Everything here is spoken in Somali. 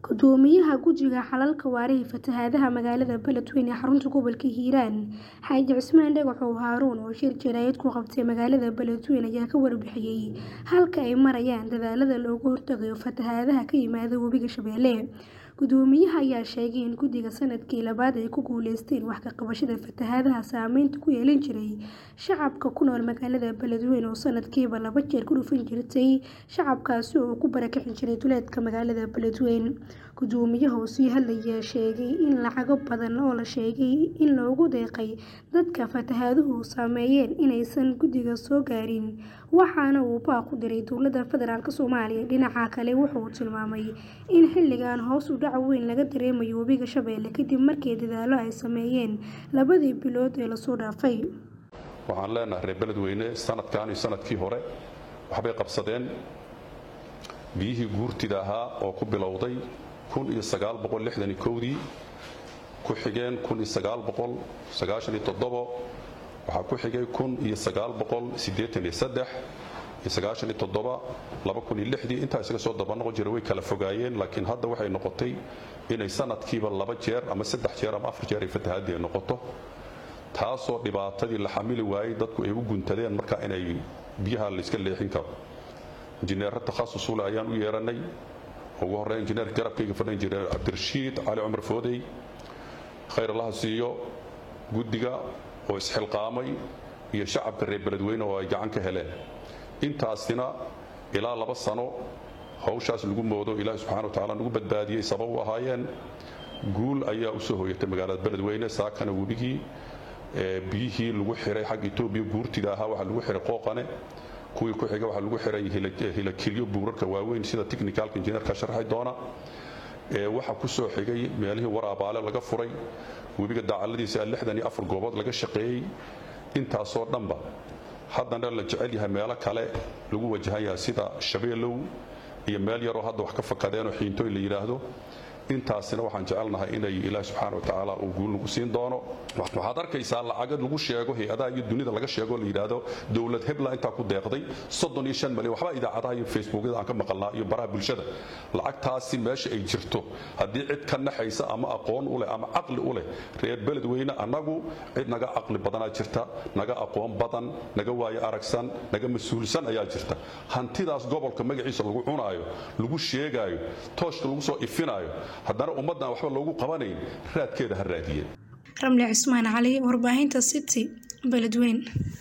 Gudoomiyaha Guddiga Xalalka Waariga Fatahaadaha magaalada Beledweyne ee xarunta gobolka Hiiraan, Xaaji Cismaan Dhagaxow Haaruun oo shir jaraa'id ku qabtay magaalada Beledweyne ayaa ka warbixiyay halka ay marayaan dadaallada looga hortagayo fatahaadaha ka yimaada Webiga Shabeelle. Gudoomiyaha ayaa sheegay in guddiga sanadkii labaad ay ku guuleysteen wax ka qabashada fatahaadaha saameynta ku yeelan jiray shacabka ku nool magaalada Beledweyne oo sanadkiiba laba jeer ku dhufan jirtay shacabkaasi oo ku barakicin jiray duleedka magaalada Beledweyne. Gudoomiyaha oo sii hadlayay ayaa sheegay in lacago badan oo la sheegay in loogu deeqay dadka fatahaaduhu saameeyeen inaysan guddiga soo gaarin, waxaana uu baaq u diray dowladda federaalk Soomaaliya. Dhinaca kale, waxa uu tilmaamay in xilligan hoos u dhac weyn laga dareemayo Webiga Shabeelle kadib markii dadaallo ay sameeyeen labadii bilood ee la soo dhaafay. waxaan leenahay reer beledweyne sanadkan iyo sanadkii hore waxbay qabsadeen biyihii guurtida ahaa oo ku bilowday dii ku xigeen waxaa ku xigay intaa isaga soo dabanoqon jira way kala fogaayeen laakiin hadda waxay noqotay inay sanadkiiba laba jeer ama saddex jeer ama afar jeer ay fatahaadii ay noqoto taasoo dhibaatadii la xamili waayey dadku ay u guntadeen marka inay biyaha layska leexin karo injineero takhasusule ayaan u yeeranay ugu horreyn injineerka garabkayga fadhan jiray cabdirashiid cali cumar foodey khayr allaha siiyo guddiga oo isxilqaamay iyo shacabka reer beledweyne oo ay gacan ka heleen intaasina ilaa laba sano hawshaas lagu moodo ilaahi subxana wa tacala nagu badbaadiyey sabab u ahaayeen guul ayaa u soo hooyatay magaalada beledweyne saakana webigii biyihii lagu xiray xagga etoobiya guurtida ahaa waxaa lagu xiray qooqane kuwii ku xiga waxaa lagu xiray hilakilyo buurarka waaweyn sida technicalka injineerka sharxi doona waxaa ku soo xigay meelihii waraabaale laga furay webiga daacaladiisa lixdan iyo afar goobood laga shaqeeyey intaasoo dhanba haddana la jecel yahay meelo kale lagu wajahan yahay sida shabeelow iyo meel yaroo hadda wax ka fakadeenoo xiintooy la yidhaahdo intaasina waxaan jecelnahay inay ilaahi subxaana wa tacaala uu guul nagu siin doono waxaad arkaysaa lacagad lagu sheego hay-adaha iyo dunida laga sheego la yidhaahdo dowlad hebla intaa ku deeqday soddon iyo shan malyan waxba idaacadaha iyo facebookyada aan ka maqalnaa iyo baraha bulshada lacagtaasi meesha ay jirto haddii cid ka naxaysa ama aqoon u leh ama caqli u leh reer beledweyne annagu cid naga caqli badanaa jirta naga aqoon badan naga waayo aragsan naga mas-uulsan ayaa jirta hantidaas gobolka magaciisa lagu cunaayo lagu sheegaayo tooshka lagu soo ifinaayo haddana ummaddan waxba loogu qabanayn raadkeeda ha raadiyeen ramli cismaan cali warbaahinta city beledweyne